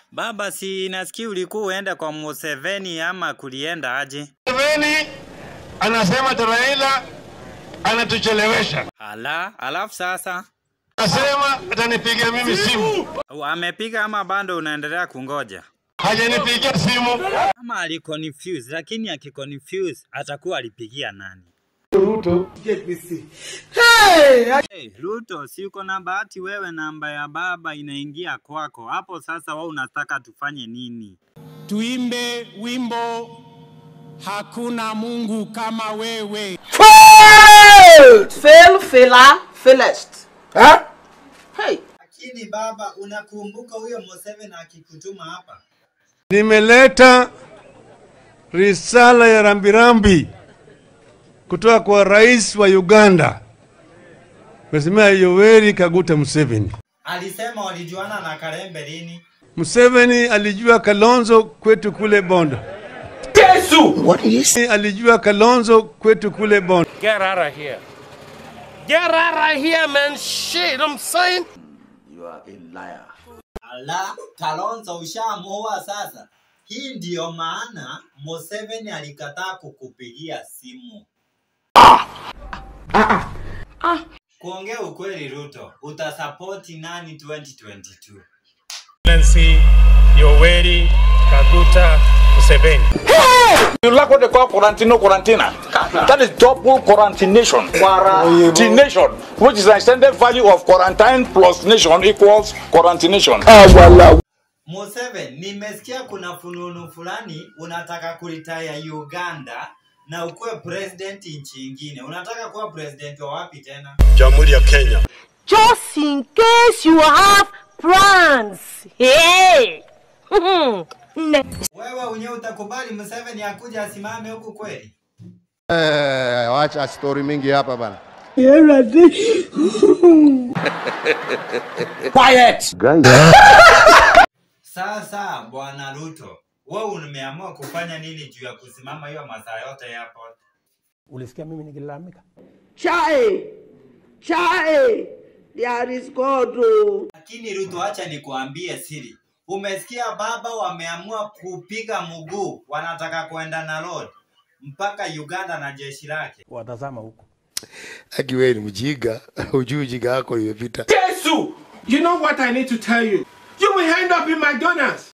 Baba, si nasikia ulikuwa uenda kwa Museveni ama kulienda aje? Museveni anasema ati Raila anatuchelewesha, Ala, alafu sasa anasema atanipigia mimi simu, amepiga ama bado unaendelea kungoja? hajanipigia simu. Ama aliconfuse, lakini akiconfuse atakuwa alipigia nani? Hey, Ruto, si uko na bahati wewe, namba ya baba inaingia kwako hapo. Sasa wewe unataka tufanye nini? tuimbe wimbo hakuna Mungu kama wewe. Failed! Fail, failure, failest. Huh? Hey. Lakini baba, unakumbuka huyo Museveni akikutuma hapa? Nimeleta risala ya rambirambi kutoka kwa rais wa Uganda, Mheshimiwa Yoweri Kaguta Museveni. Alisema walijuana na Kalembe lini? Museveni alijua Kalonzo kwetu kule Bondo. What did you say? Alijua Kalonzo kwetu kule Bondo. Get out of here. Get out of here, man. Shit, I'm saying. Ala, Kalonzo ushamuoa sasa. Hii ndiyo maana Museveni alikataa kukupigia simu. Kuongea ukweli, Ruto, utasapoti nani 2022? Nancy Yoweri Kaguta Museveni. You like what they call quarantino quarantina. That is double quarantination. Quarantination, which is the extended value of quarantine plus nation equals quarantination. Museveni, nimesikia kuna fununu fulani unataka kuritaya Uganda na ukuwe president nchi ingine. Unataka kuwa president wa wapi tena? Jamhuri ya Kenya. just in case you have plans. Hey! Ne- Wewe unye utakubali Museveni akuja asimame huku kweli? Eh, wacha story mingi hapa bana. Sasa bwana Ruto, wewe umeamua kufanya nini juu ya kusimama hiyo masaa yote hapo? Ulisikia mimi nikilalamika? Chai! Chai! There is God. oh. Lakini Ruto, acha nikuambie siri. Umesikia baba wameamua kupiga mguu, wanataka kwenda na road mpaka Uganda na jeshi lake. Watazama huko. Aki wewe ni mjinga, hujui ujinga wako imepita. You know what I need to tell you? You will end up in McDonald's.